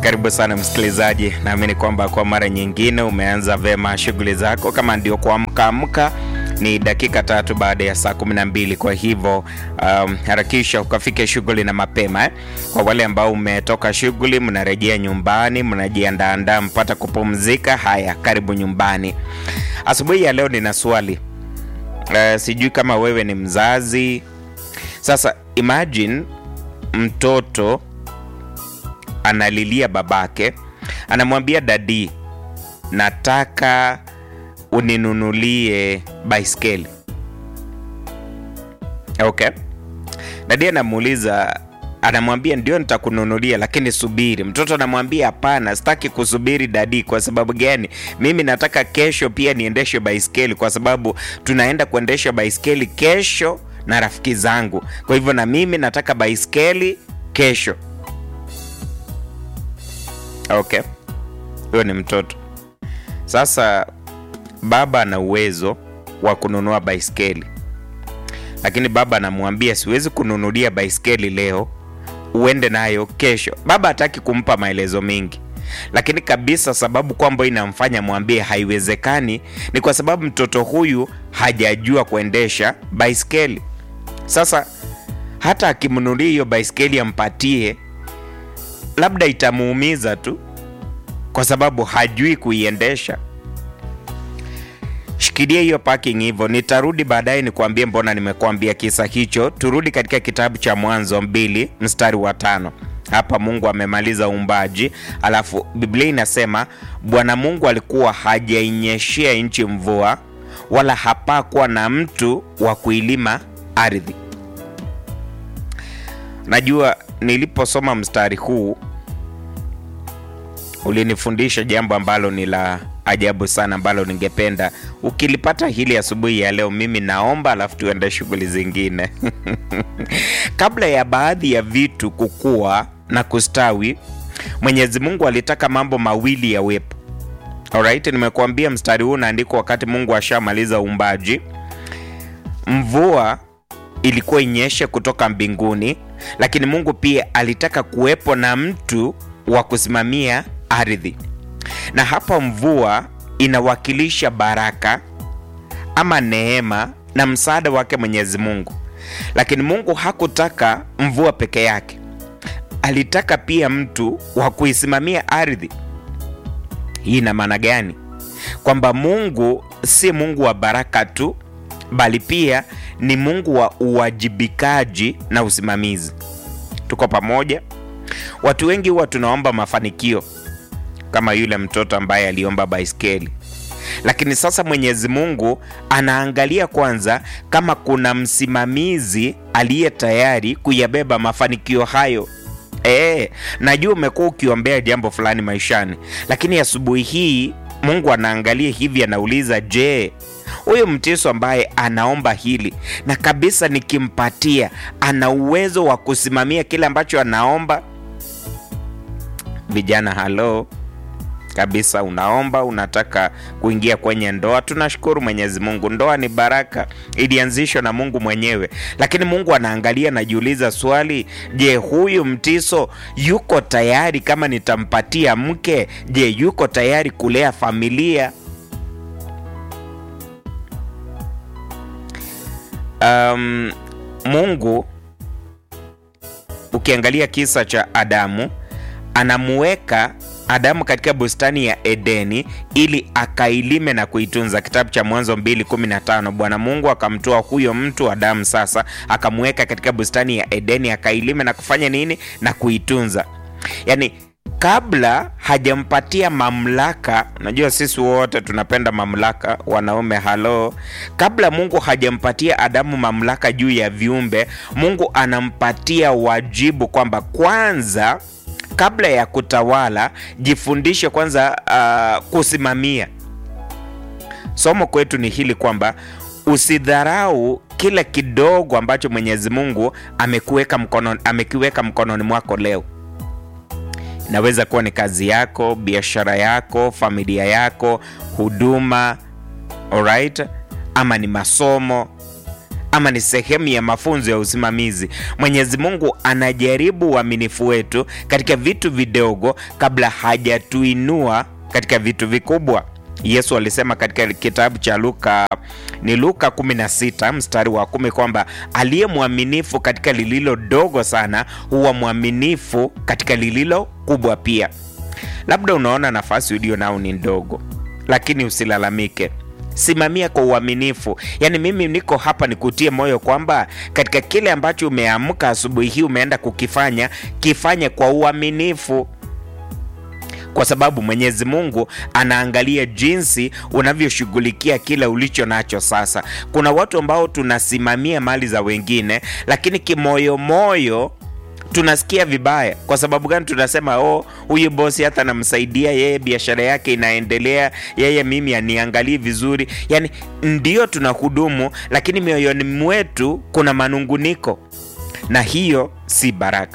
Karibu sana msikilizaji, naamini kwamba kwa mara nyingine umeanza vema shughuli zako. Kama ndio kuamka amka, ni dakika tatu baada ya saa kumi na mbili. Kwa hivyo um, harakisha ukafike shughuli na mapema eh. Kwa wale ambao umetoka shughuli, mnarejea nyumbani, mnajiandaandaa mpata kupumzika, haya, karibu nyumbani. Asubuhi ya leo nina swali uh, sijui kama wewe ni mzazi. Sasa imagine mtoto analilia babake, anamwambia dadi, nataka uninunulie baiskeli. Okay, dadi anamuuliza, anamwambia ndio, nitakununulia lakini subiri. Mtoto anamwambia hapana, sitaki kusubiri dadi. Kwa sababu gani? Mimi nataka kesho pia niendeshe baiskeli, kwa sababu tunaenda kuendesha baiskeli kesho na rafiki zangu. Kwa hivyo na mimi nataka baiskeli kesho. Okay, huyo ni mtoto. Sasa baba ana uwezo wa kununua baiskeli, lakini baba anamwambia siwezi kununulia baiskeli leo, uende nayo kesho. Baba hataki kumpa maelezo mengi, lakini kabisa sababu kwamba inamfanya mwambie haiwezekani ni kwa sababu mtoto huyu hajajua kuendesha baiskeli. Sasa hata akimnunulia hiyo baiskeli ampatie labda itamuumiza tu kwa sababu hajui kuiendesha. Shikilia hiyo parking hivyo, nitarudi baadaye nikuambie mbona nimekuambia kisa hicho. Turudi katika kitabu cha Mwanzo mbili mstari wa tano. Hapa Mungu amemaliza uumbaji, alafu Biblia inasema Bwana Mungu alikuwa hajainyeshea nchi mvua, wala hapakuwa na mtu wa kuilima ardhi. Najua niliposoma mstari huu ulinifundisha jambo ambalo ni la ajabu sana, ambalo ningependa ukilipata hili asubuhi ya leo, mimi naomba, alafu tuende shughuli zingine. Kabla ya baadhi ya vitu kukua na kustawi, Mwenyezi Mungu alitaka mambo mawili yawepo. Alright, nimekuambia mstari huu unaandikwa wakati Mungu ashamaliza uumbaji. Mvua ilikuwa inyeshe kutoka mbinguni, lakini Mungu pia alitaka kuwepo na mtu wa kusimamia ardhi. Na hapa mvua inawakilisha baraka ama neema na msaada wake Mwenyezi Mungu. Lakini Mungu hakutaka mvua peke yake, alitaka pia mtu wa kuisimamia ardhi. Hii ina maana gani? Kwamba Mungu si Mungu wa baraka tu, bali pia ni Mungu wa uwajibikaji na usimamizi. Tuko pamoja? Watu wengi huwa tunaomba mafanikio kama yule mtoto ambaye aliomba baiskeli, lakini sasa Mwenyezi Mungu anaangalia kwanza kama kuna msimamizi aliye tayari kuyabeba mafanikio hayo. E, najua umekuwa ukiombea jambo fulani maishani, lakini asubuhi hii Mungu anaangalia hivi, anauliza je, huyu mtiso ambaye anaomba hili na kabisa nikimpatia, ana uwezo wa kusimamia kile ambacho anaomba? Vijana, halo kabisa, unaomba unataka kuingia kwenye ndoa. Tunashukuru Mwenyezi Mungu, ndoa ni baraka, ilianzishwa na Mungu mwenyewe, lakini Mungu anaangalia, najiuliza swali, je, huyu mtiso yuko tayari? Kama nitampatia mke, je, yuko tayari kulea familia? Um, Mungu ukiangalia kisa cha Adamu anamuweka Adamu katika bustani ya Edeni ili akailime na kuitunza. Kitabu cha Mwanzo 2:15. Bwana Mungu akamtoa huyo mtu Adamu, sasa akamuweka katika bustani ya Edeni akailime na kufanya nini? Na kuitunza. Yaani kabla hajampatia mamlaka. Unajua sisi wote tunapenda mamlaka, wanaume halo. Kabla Mungu hajampatia Adamu mamlaka juu ya viumbe, Mungu anampatia wajibu kwamba kwanza kabla ya kutawala jifundishe kwanza uh, kusimamia. Somo kwetu ni hili kwamba usidharau kile kidogo ambacho Mwenyezi Mungu amekuweka mkono, amekiweka mkononi mwako leo. Inaweza kuwa ni kazi yako, biashara yako, familia yako, huduma, alright, ama ni masomo ama ni sehemu ya mafunzo ya usimamizi. Mwenyezi Mungu anajaribu uaminifu wetu katika vitu vidogo kabla hajatuinua katika vitu vikubwa. Yesu alisema katika kitabu cha Luka ni Luka 16 mstari wa kumi kwamba aliye mwaminifu katika lililo dogo sana huwa mwaminifu katika lililo kubwa pia. Labda unaona nafasi ulio nao ni ndogo, lakini usilalamike. Simamia kwa uaminifu. Yaani, mimi niko hapa nikutie moyo kwamba katika kile ambacho umeamka asubuhi hii umeenda kukifanya, kifanye kwa uaminifu kwa sababu Mwenyezi Mungu anaangalia jinsi unavyoshughulikia kile ulicho nacho sasa. Kuna watu ambao tunasimamia mali za wengine, lakini kimoyomoyo tunasikia vibaya. Kwa sababu gani? Tunasema oh, huyu bosi hata namsaidia yeye, biashara yake inaendelea, yeye mimi aniangalii vizuri. Yani ndio tunahudumu, lakini mioyoni mwetu kuna manunguniko, na hiyo si baraka.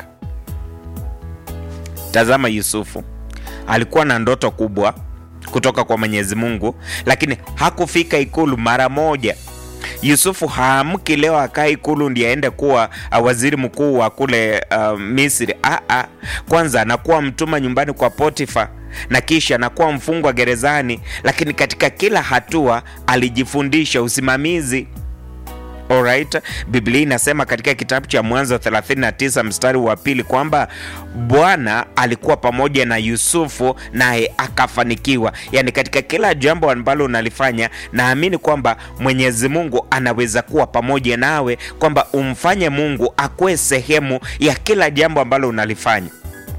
Tazama Yusufu alikuwa na ndoto kubwa kutoka kwa Mwenyezi Mungu, lakini hakufika ikulu mara moja. Yusufu haamki leo akaa ikulu ndiye aende kuwa uh, waziri mkuu wa kule uh, Misri. Ah, ah. Kwanza anakuwa mtuma nyumbani kwa Potifa na kisha anakuwa mfungwa gerezani, lakini katika kila hatua alijifundisha usimamizi. Alright. Biblia inasema katika kitabu cha Mwanzo 39 mstari wa pili kwamba Bwana alikuwa pamoja na Yusufu naye akafanikiwa. Yaani katika kila jambo ambalo unalifanya, naamini kwamba Mwenyezi Mungu anaweza kuwa pamoja nawe, kwamba umfanye Mungu akuwe sehemu ya kila jambo ambalo unalifanya.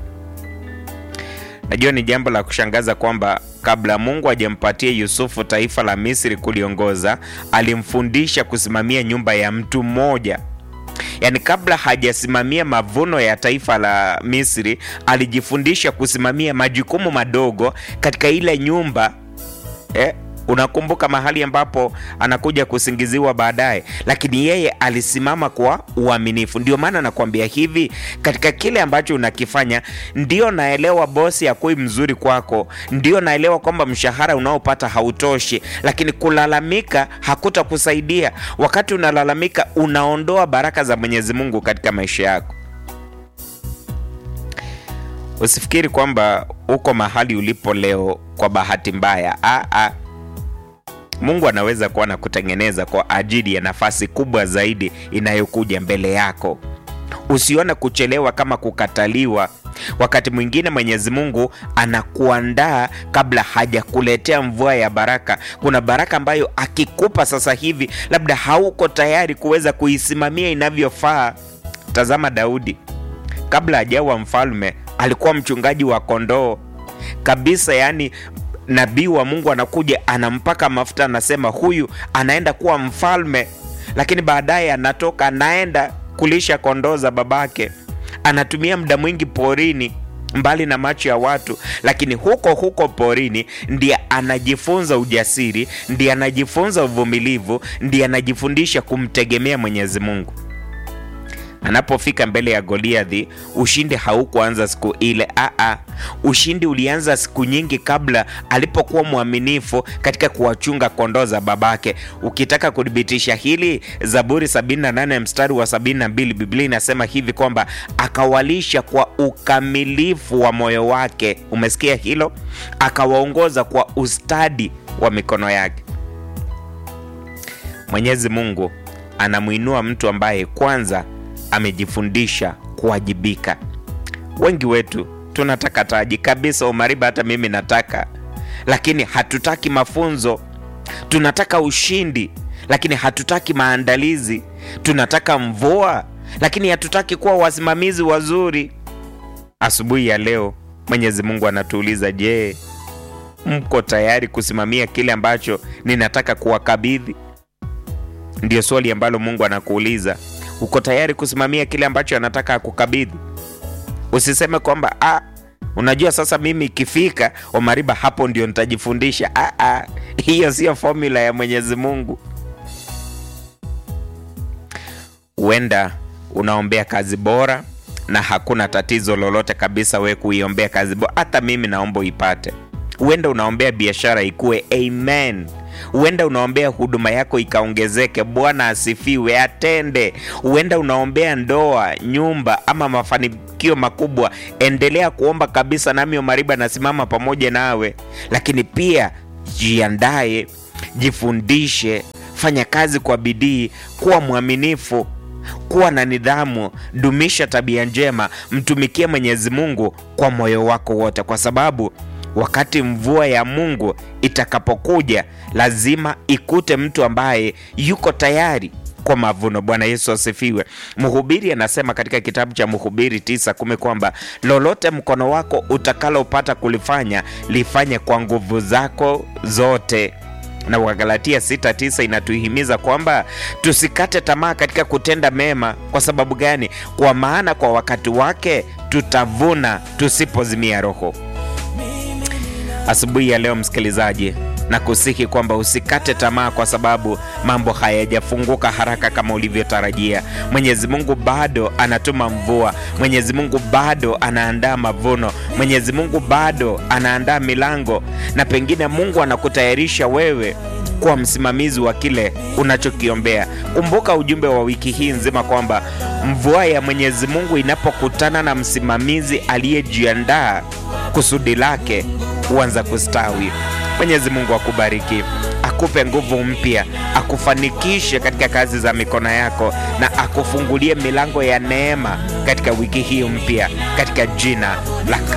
Najua ni jambo la kushangaza kwamba kabla Mungu hajampatia Yusufu taifa la Misri kuliongoza, alimfundisha kusimamia nyumba ya mtu mmoja. Yaani kabla hajasimamia mavuno ya taifa la Misri, alijifundisha kusimamia majukumu madogo katika ile nyumba eh, unakumbuka mahali ambapo anakuja kusingiziwa baadaye, lakini yeye alisimama kwa uaminifu. Ndio maana nakwambia hivi, katika kile ambacho unakifanya, ndio naelewa bosi akui mzuri kwako, ndio naelewa kwamba mshahara unaopata hautoshi, lakini kulalamika hakutakusaidia. Wakati unalalamika, unaondoa baraka za Mwenyezi Mungu katika maisha yako. Usifikiri kwamba uko mahali ulipo leo kwa bahati mbaya. Aa, aa. Mungu anaweza kuwa na kutengeneza kwa ajili ya nafasi kubwa zaidi inayokuja mbele yako. Usione kuchelewa kama kukataliwa. Wakati mwingine Mwenyezi Mungu anakuandaa kabla hajakuletea mvua ya baraka. Kuna baraka ambayo akikupa sasa hivi, labda hauko tayari kuweza kuisimamia inavyofaa. Tazama Daudi, kabla hajawa mfalme, alikuwa mchungaji wa kondoo kabisa, yani nabii wa Mungu anakuja anampaka mafuta, anasema huyu anaenda kuwa mfalme, lakini baadaye anatoka anaenda kulisha kondoo za babake. Anatumia muda mwingi porini, mbali na macho ya watu, lakini huko huko porini ndiye anajifunza ujasiri, ndiye anajifunza uvumilivu, ndiye anajifundisha kumtegemea Mwenyezi Mungu. Anapofika mbele ya Goliathi, ushindi haukuanza siku ile. Aa, ushindi ulianza siku nyingi kabla, alipokuwa mwaminifu katika kuwachunga kondoo za babake. Ukitaka kuthibitisha hili, Zaburi 78 mstari wa 72, Biblia inasema hivi kwamba akawalisha kwa ukamilifu wa moyo wake. Umesikia hilo? Akawaongoza kwa ustadi wa mikono yake. Mwenyezi Mungu anamwinua mtu ambaye kwanza amejifundisha kuwajibika. Wengi wetu tunataka taji kabisa, Omariba, hata mimi nataka, lakini hatutaki mafunzo. Tunataka ushindi, lakini hatutaki maandalizi. Tunataka mvua, lakini hatutaki kuwa wasimamizi wazuri. Asubuhi ya leo Mwenyezi Mungu anatuuliza, je, mko tayari kusimamia kile ambacho ninataka kuwakabidhi? Ndio swali ambalo Mungu anakuuliza. Uko tayari kusimamia kile ambacho anataka akukabidhi? Usiseme kwamba ah, unajua sasa mimi ikifika Omariba hapo ndio nitajifundisha. Ah, ah, hiyo sio formula ya Mwenyezi Mungu. Huenda unaombea kazi bora na hakuna tatizo lolote kabisa we kuiombea kazi bora. Hata mimi naomba uipate. Huenda unaombea biashara ikue, amen. huenda unaombea huduma yako ikaongezeke. Bwana asifiwe, atende. Huenda unaombea ndoa, nyumba ama mafanikio makubwa. Endelea kuomba kabisa, nami Omariba nasimama pamoja nawe, lakini pia jiandae, jifundishe, fanya kazi kwa bidii, kuwa mwaminifu kuwa na nidhamu, dumisha tabia njema, mtumikie Mwenyezi Mungu kwa moyo wako wote, kwa sababu wakati mvua ya Mungu itakapokuja lazima ikute mtu ambaye yuko tayari kwa mavuno. Bwana Yesu asifiwe. Mhubiri anasema katika kitabu cha Mhubiri tisa kumi kwamba lolote mkono wako utakalopata kulifanya lifanye kwa nguvu zako zote na Wagalatia 6:9 inatuhimiza kwamba tusikate tamaa katika kutenda mema. Kwa sababu gani? Kwa maana kwa wakati wake tutavuna tusipozimia roho. Asubuhi ya leo, msikilizaji, na kusihi kwamba usikate tamaa, kwa sababu mambo hayajafunguka haraka kama ulivyotarajia. Mwenyezi Mungu bado anatuma mvua, Mwenyezi Mungu bado anaandaa mavuno, Mwenyezi Mungu bado anaandaa milango, na pengine Mungu anakutayarisha wewe kuwa msimamizi wa kile unachokiombea. Kumbuka ujumbe wa wiki hii nzima kwamba mvua ya Mwenyezi Mungu inapokutana na msimamizi aliyejiandaa, kusudi lake huanza kustawi. Mwenyezi Mungu akubariki, akupe nguvu mpya, akufanikishe katika kazi za mikono yako, na akufungulie milango ya neema katika wiki hii mpya, katika jina la